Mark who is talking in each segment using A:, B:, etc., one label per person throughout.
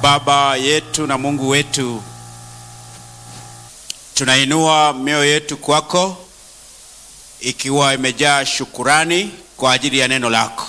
A: Baba yetu na Mungu wetu, tunainua mioyo yetu kwako ikiwa imejaa shukurani kwa ajili ya neno lako,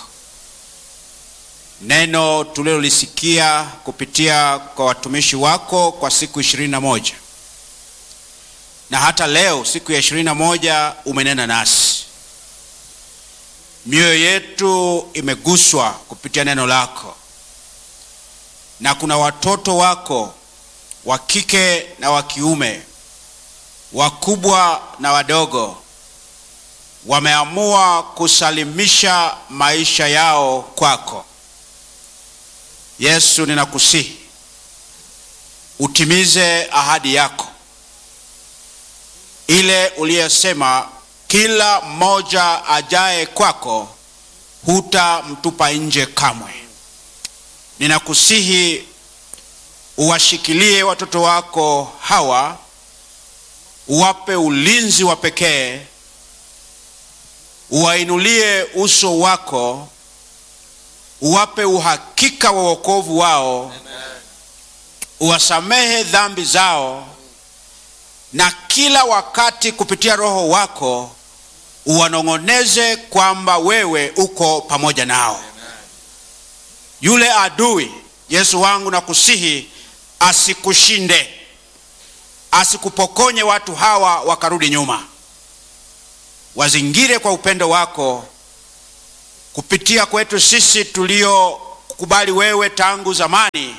A: neno tulilolisikia kupitia kwa watumishi wako kwa siku ishirini na moja na hata leo siku ya ishirini na moja umenena nasi, mioyo yetu imeguswa kupitia neno lako na kuna watoto wako wa kike na wa kiume, wakubwa na wadogo, wameamua kusalimisha maisha yao kwako. Yesu, ninakusihi utimize ahadi yako ile uliyosema, kila mmoja ajaye kwako hutamtupa nje kamwe. Ninakusihi uwashikilie watoto wako hawa, uwape ulinzi wa pekee, uwainulie uso wako, uwape uhakika wa wokovu wao, uwasamehe dhambi zao, na kila wakati kupitia Roho wako uwanong'oneze kwamba wewe uko pamoja nao. Yule adui Yesu wangu, nakusihi asikushinde, asikupokonye watu hawa wakarudi nyuma. Wazingire kwa upendo wako kupitia kwetu sisi tuliokubali wewe tangu zamani.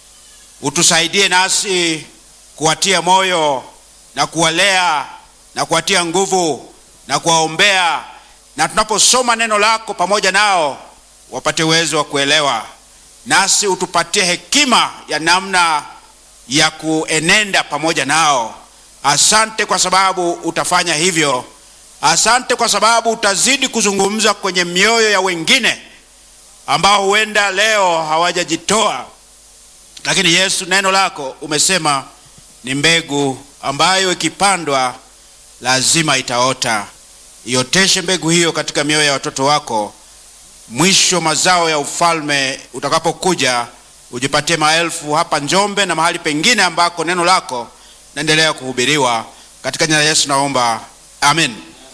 A: Utusaidie nasi kuwatia moyo na kuwalea na kuwatia nguvu na kuwaombea, na tunaposoma neno lako pamoja nao wapate uwezo wa kuelewa, nasi utupatie hekima ya namna ya kuenenda pamoja nao. Asante kwa sababu utafanya hivyo. Asante kwa sababu utazidi kuzungumza kwenye mioyo ya wengine ambao huenda leo hawajajitoa, lakini Yesu, neno lako umesema ni mbegu ambayo ikipandwa lazima itaota. Ioteshe mbegu hiyo katika mioyo ya watoto wako mwisho mazao ya ufalme utakapokuja, ujipatie maelfu hapa Njombe na mahali pengine ambako neno lako naendelea kuhubiriwa. Katika jina la Yesu naomba, amen.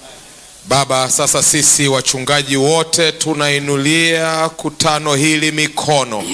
B: Baba, sasa sisi wachungaji wote tunainulia kutano hili mikono,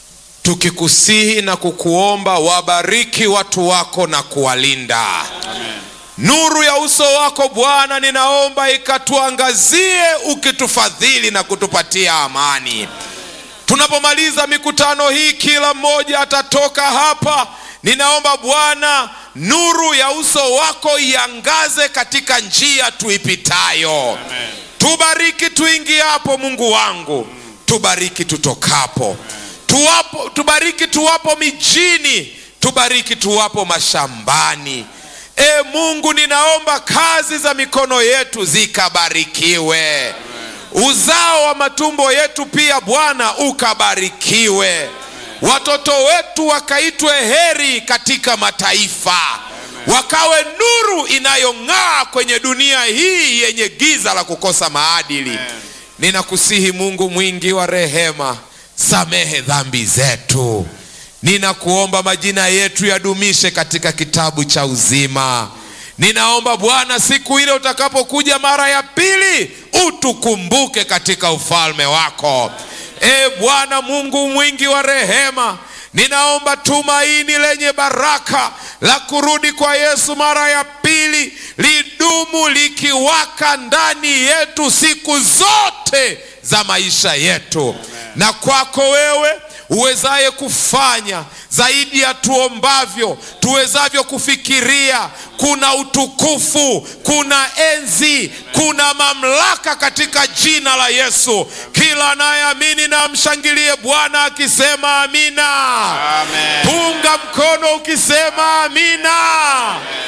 B: tukikusihi na kukuomba wabariki watu wako na kuwalinda amen. Nuru ya uso wako Bwana ninaomba ikatuangazie, ukitufadhili na kutupatia amani. Tunapomaliza mikutano hii, kila mmoja atatoka hapa, ninaomba Bwana nuru ya uso wako iangaze katika njia tuipitayo. Amen. Tubariki tuingiapo, Mungu wangu, tubariki tutokapo, tuwapo, tubariki tuwapo mijini, tubariki tuwapo mashambani. E Mungu, ninaomba kazi za mikono yetu zikabarikiwe. Amen. Uzao wa matumbo yetu pia Bwana ukabarikiwe. Amen. Watoto wetu wakaitwe heri katika mataifa. Amen. Wakawe nuru inayong'aa kwenye dunia hii yenye giza la kukosa maadili. Amen. Ninakusihi Mungu mwingi wa rehema, samehe dhambi zetu. Ninakuomba majina yetu yadumishe katika kitabu cha uzima. Ninaomba Bwana, siku ile utakapokuja mara ya pili, utukumbuke katika ufalme wako. E Bwana Mungu mwingi wa rehema, ninaomba tumaini lenye baraka la kurudi kwa Yesu mara ya pili lidumu likiwaka ndani yetu siku zote za maisha yetu. Amen. Na kwako wewe uwezaye kufanya zaidi ya tuombavyo tuwezavyo kufikiria. Kuna utukufu, kuna enzi, kuna mamlaka katika jina la Yesu. Kila anayeamini na amshangilie Bwana akisema amina.
A: Amen.
B: Punga mkono ukisema amina.
A: Amen.